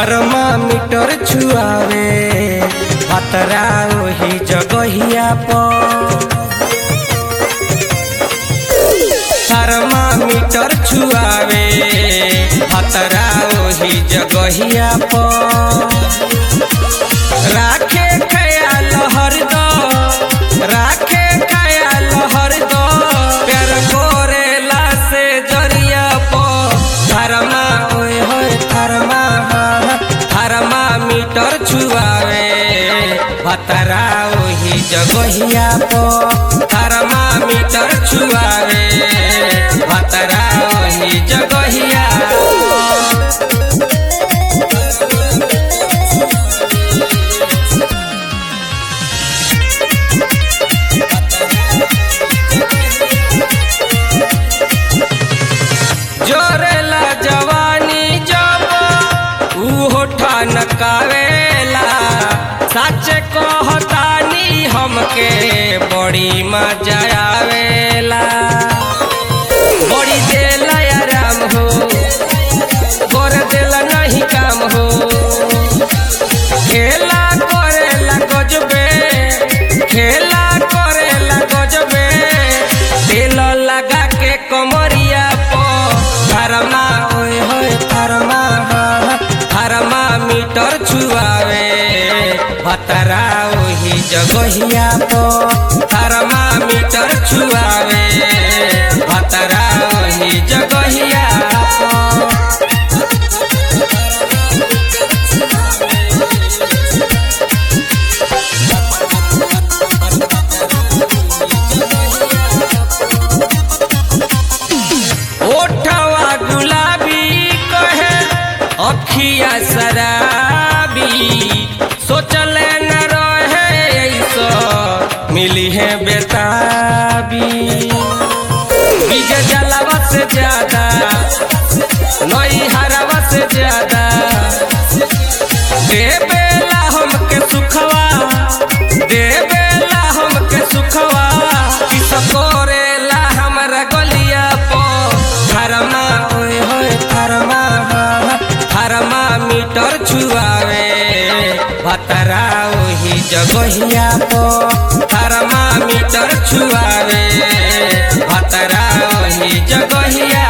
Thermometer छुआवे खतरा ओही जगहिया पर थर्मामीटर छुआवे खतरा ओही जगहिया पर राखे ख्याल हरदम राखे ख्याल हरदम प्यार करेला से जरिया पर थरमा ओए होए थरमा थरमा मीटर छुआवे भतरा ओही जगहिया पर थरमा मीटर छुआवे भतरा ओही जगहिया पर। जोरेला जवानी जब उहो ठनकावेला सच कहतानी हमके बड़ी मजा आवेला बड़ी देला आराम हो कर देला नहीं काम हो खेला करेला गजबे खेला करेला गजबे तेल लगा के कमरिया पो थरमा ओए होए थरमा थरमा मीटर छुआवे भतरा ओही जगहिया पो थरमा मीटर छुआवे भतरा ओही जगहिया पो ओठवा गुलाबी कहे अखिया शराबी सोचले न रहे ऐसो मिली है बेताबी बीज जलावा से ज्यादा नई हरावा से ज्यादा देवेला हमके सुखवा देवेला हमके सुखवा किस करेला हमरा गलिया पो थरमा ओए होए थरमा थरमा मीटर छुआवे भतरा ओही जगहिया पो थरमा मीटर छुआवे भतरा ओही जगहिया